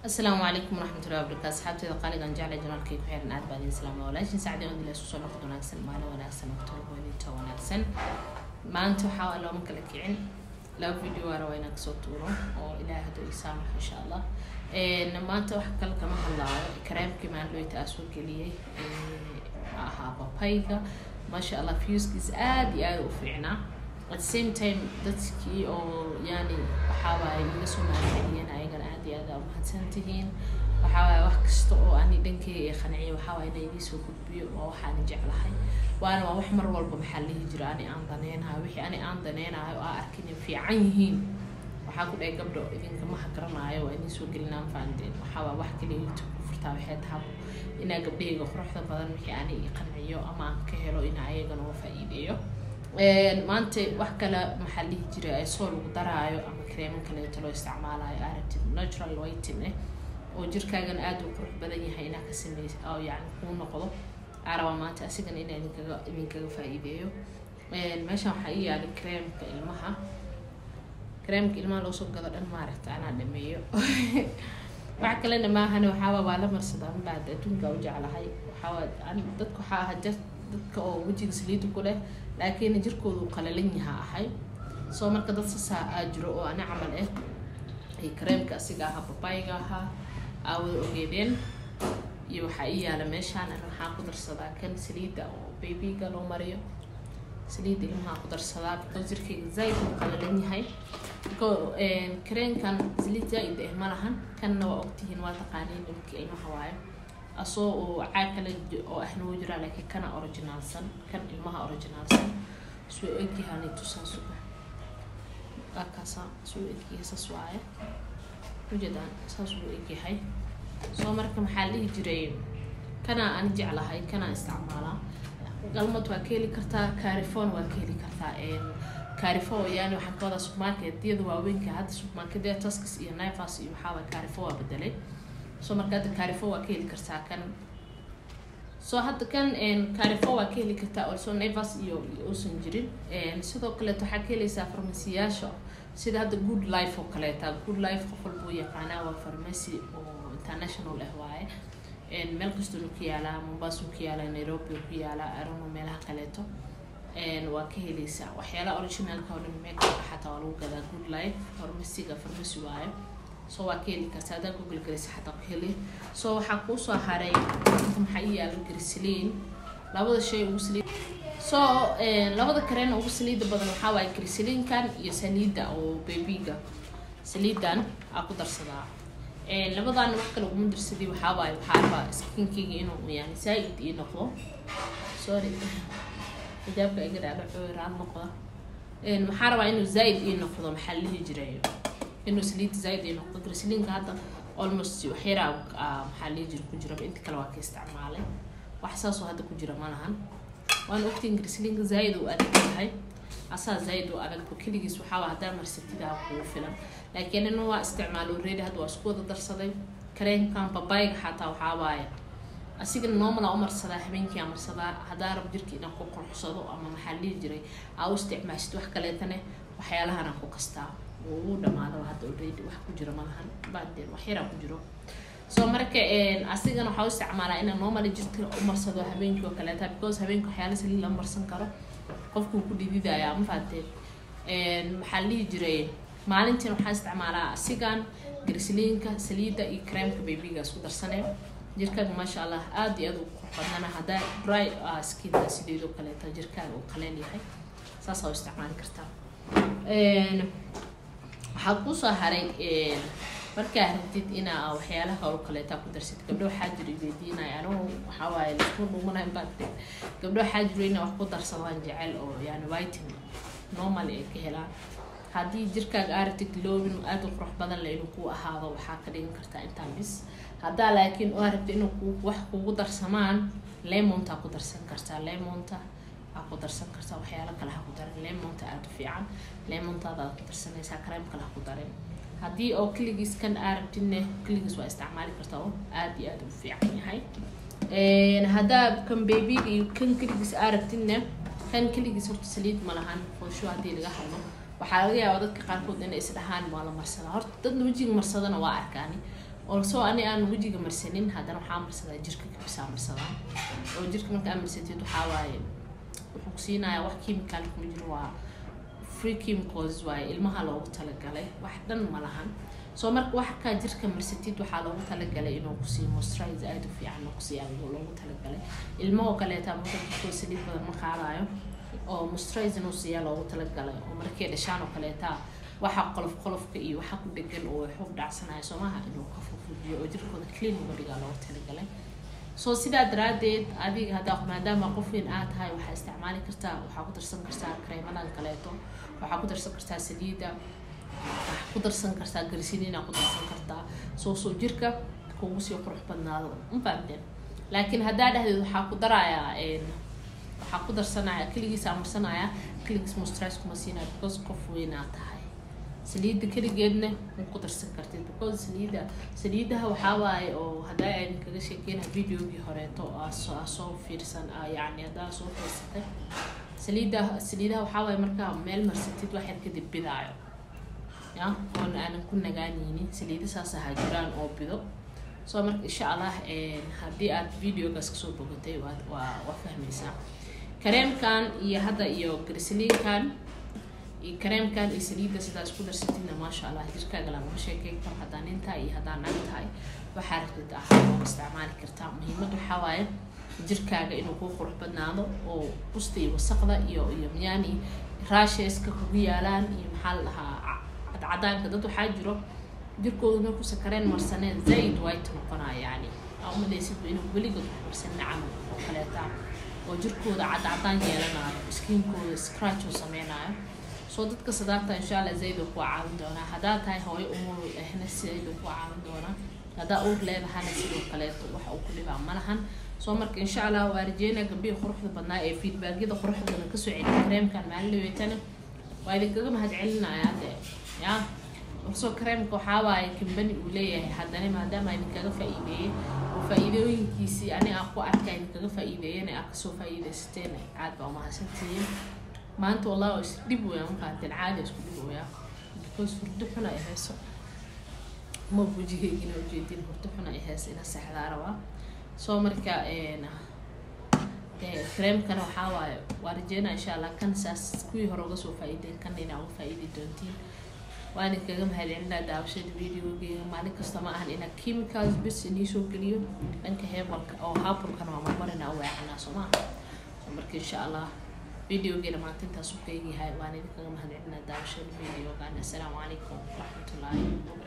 asalaamu calaykum waraxmatullahi wabarakatu asxaabteeda qaaligan jecla janaalkay ku xiran aad baad islaama walaashin sacdi on ila isku soo noqod wanaagsan maalin wanaagsan waqtol weynita wanaagsan maanta waxaa looma kala kicin laba video waa rabaa inaan kasoo tuuro oo ilaahay hadduu ii saamaxo insha allah maanta wax kale kama hadlaayo kareemkii maandhoyta aa soo geliyey ahaa papayga maasha allah viewskiisa aada iyo aada u fiicnaa at the same time dadkii oo yani waxaawaay iga soo mahadceliyeen ayagana aada iyo aada umahadsan tihiin waxaawaay wax kasta oo ani dhankeyga ee qanciyo waxaawaay ina idii soo gudbiyo waa waxaani jeclahay waana waa wax mar walba maxaa lihi jira ani aan daneynayo wixii ani aan daneynayo oo aa arkin in fiican yihiin waxaa ku dhahay gabdho idinkama hagaranaayo waa idin soo gelinaan faandeen waxaawaa wax kaliya youtube ku furtaa waxay tahay inaa gabdhahayga quruxda badan wixii ani i qanciyo ama aan ka helo ina ayagana uga faa-iideeyo maanta wax kale maxaa lihi jira soo lagu daraayo ama kareemo kaleeto loo isticmaalayo aragtid natural whiting eh oo jirkaagana aada u qurux badan yahay inaa ka sameys oo yani kuu noqdo araba maanta asigana inaa idinkaga idinkaga faa-iideeyo meeshan waxaa ii yaali kareemka ilmaha kareemka ilmaha loo soo gado dhan maaragta anaa dhameeyo wax kalena maahane waxaaba waa la marsadaa mabaad adduunka u jeclahay waxaawaa dadka waxaa aha dadka oo wejiga saliida ku leh laakiin jirkoodu qalalan yaha ahay soo marka dad sasaa aa jiro oo ani camal ah ay kareemka asiga ahaa babayga ahaa aa wada ogeedeen iyo waxaa ii yaala meeshaan an waxaa ku darsadaa kan saliida oo babyga loo mariyo saliida ilmaha ku darsadaa because jirkayga zaaid uu qalalan yahay kareenkan saliid zaa-id ah ma lahan kanna waa ogtihiin waa taqaaniin nimanka ilmaha waayo asoo oo caag kale oo ahna wuu jiraa laakiin kana originaalsan kan ilmaha originaalsan suu egyahaan tusaas akaasa suu egyahay saas waaye ujeedaan saas uu egyahay soo marka maxaa dhihi jiray kana aan jeclahay kana isticmaalaa galmad waa ka heli kartaa carifon waa ka heli kartaa carifo yani waxaan ka wadaa supermarketyada waaweynka hadda supermarketyada taskis iyo nivas iyo waxaawaa carifo waa bedelay soo marka hadda carifo waa ka heli kartaa kan soo hadda kan carifo waa ka heli kartaa also nivas iyo uusan jirin sidoo kaleeto waxaa ka heleysaa farmasiyaasha sida hadda good life oo kaleeta good life qof walba u yaqaanaa waa farmacy oo international ah waaye meel kastoo ku yaalaa mombasa ku yaalaa nairobi ku yaalaa arono meelaha kaleeto waa ka heleysaa waxyaalaha originalka oo dhan meekaka xataa waa lagu gadaa good life farmasiga farmacy waaye so waa ka heli kartaa haddaa google garaysa xataa ku heli so waxaa kuusoo haray maxaa ii yaalo grisliin labada shay ugu saliid so labada kareen ugu saliida badan waxaa waaye grisliinkan iyo saliida oo babyga saliidan aa ku darsadaa labadan wax kale uguma darsadii waxaa waaye waxaa rabaa skinkeyga inuu yani saa-id ii noqdo sorry xijaabka iga dhaadho cooiraan noqda waxaa rabaa inuu zaa-id ii noqdo maxaa la dhihi jiray inuu saliid zaaid ay noqdo grisliinka hadda almost waxyaraa maxaa lii jira ku jira inta kale waa ka isticmaalay wax saasoo hadda ku jira ma lahan waana ogtiin grisliinka zaaid uu adag yahay asaa zaaid u adagba keligiis waxaa haddaa marsatidaa kugu filan laakiin ina waa isticmaalo ready hadda waa isku wada darsaday kareenkan babayga xataa waxaa waaye asigana normal aa u marsadaa habeenkii aa marsadaa haddaa rab jirka inaan ku qurxsado ama maxaa lihi jiray aa u isticmaashid wax kaleetane waxyaalahanaan ku kastaa uu dhamaado hadda already wax ku jiro malahan baadeen wax yaraa ku jiro soo marka asigana waxaa u isticmaalaa inaan normally jirka u marsado habeenkii oo kaleeta because habeenka waxyaala saliid lama marsan karo qofkuu ku dhididaya ma fahateen maxaa lihi jiray maalintiin waxaa isticmaalaa asigan grisliinka saliida iyo creamka babyga isku darsanee jirkaaga maasha allah aada iyo aada u qurux badnana haddaa dry skinta sideedoo kaleeta jirkaaga uu qaleel yahay saasaa u isticmaali kartaa waxaa kusoo haray markaa rabtid inaa waxyaalaha oo kaleeta ku darsid gabdho waxaa jiro weydiinaya anugu waxaa waaye laisku dhuumanayo baadde gabdho waxaa jiro inaa wax ku darsadaan jecel oo yani whiting normal ay ka helaan haddii jirkaaga aragtid glowin aada u qurux badan le inuu ku ahaado waxaa ka dhigan kartaa intaan bis haddaa laakiin oo aragtid inuu ku wax kugu darsamaan lemontaa ku darsan kartaa lemonta aa ku darsan kartaa waxyaalo kale ha ku darin lemonta aada u fiican lemontaada aad ku darsanaysaa kareem kale ha ku darin haddii oo keligiis kan aragtidne keligiis waa isticmaali kartaa oo aada iyo aada u fiican yahay haddaa kan babyga iyo kan keligiis aragtidne kan keligiis horta saliid ma lahan foosho haddii laga hadlo waxaa laga yaabaa dadka qaarkood inay isdhahaan waa la marsadaa horta dadna wejiga marsadana waa arkaani also ani aan wejiga marsanin haddana waxaa marsadaa jirka kabisaa marsadaa oo jirka marka aad marsatid waxaa waaye wuxuu kusiinayaa wax chemical kuma jiro waa free chemicals waaye ilmaha loogu talagalay wax dhan ma lahan soo marka waxkaa jirka marsatid waxaa loogu talagalay inuu kusii moisturize aada u fiican oo kusii adag loogu talagalay ilmo oo kaleeta marka jirkoo saliid badan ma qaadayo oo moisturize inuu siiyaa loogu talagalay oo markay dhashaan oo kaleeta waxa qolof qolofka iyo waxa ku dhegan oo xub dhacsanayo soomaha inuu ka fufujiyo oo jirkooda clean uga dhigaa loogu talagalay soo sidaa daraadeed adiga haddaa maadaama qof weyn aad tahay waxaa isticmaali kartaa waxaa ku darsan kartaa kareemadan kaleeto waxaa ku darsan kartaa saliida waxaa ku darsan kartaa garsiniina ku darsan kartaa soo soo jirka kugu sii qurux badnaado ma fahamteen laakiin haddaa dhahdeed waxaa ku darayaa waxaa ku darsanaya keligiisa marsanaya keligiis moisturize kuma siinaya because qof weyn aad tahay saliida keligeedna ma ku darsan kartid because saliida saliidaha waxaa waaye oo haddaa aan kaga sheekeyna videogii horeeto aa soo fiirsan yacni haddaa soo fiirsatay saliida saliidaha waxaa waaye markaa meel marsatid waxyar kadib bidaayo ya oon aanan ku nagaanaynin saliida saas ahaa jiraan oo bido soo marka insha allah haddii aad videogaas kasoo bogatay waa waa waa fahmaysaa kareemkan iyo hadda iyo garsiliinkan iyo kareemkan iyo saliidda sidaa isku darsatidna maasha allah jirkaaga lagama sheekeyn karo haddaa nin tahay iyo haddaa nag tahay waxaa rabtid ahaa oo isticmaali kartaa muhiimad waxaa waaye jirkaaga inuu kuu qurux badnaado oo busta iyo wasaqda iyo iyo miyaani raasheska kugu yaalaan iyo maxaa la dhahaa cadcadaanka dad waxaa jiro jirkooda markuusa kareen marsaneen zaid white noqonaya yani aa umaleysid inuu weligood wax marsanin camal oo kaleeta oo jirkooda cadcadaan yeelanayo skiinkooda scratch oo sameynayo soo dadka sadaata insha allah zaid oo kuwa caawin doonaa haddaa tahay hooyo umul ahna zaid oo kuwa caawin doonaa haddaa uur leedahana sidoo kaleeto wax uu ku dhibaa malahan soo marka insha allah waa rajeynaa gabdhihii quruxda badnaa ee feedbackyada quruxda badan kasoo celiya kareemkan maalin dhaweetana waa idinkaga mahad celinayaa dee ya soo kareemka waxaa waaye kambani uu leeyahay haddana maadaama idinkaga faa-iideeyey oo faa-iidooyinkiisii ani aan ku arka idinkaga faa-iideeyana aad kasoo faa-iideysateen aad baa umahadsantihiin maanta wallahi waa isdhib weya maqaateen caadi isku dhib weya because hurdo xun ay hayso ma wajigeygina ujeedin hurdo xun ay hayso ina seexdaa rabaa soo marka kareemkana waxaa waaye waa rajeynaa insha allah kan saas kuwii hore uga soo faa-iideen kana inaa uga faa-iidi doontiin waa idinkaga mahadcelinaa daawashada videogeega maalin kasta ma ahan inaa chemicals bis inii soo geliyo dhanka heebalka oo haabulkana waa marmarina weecanaa soo maaha marka insha allah videogeena maanta intaas u keegyahay waan idinkaga mahadcelinaa daawashada videogan assalaamu calaykum waraxmatullaahi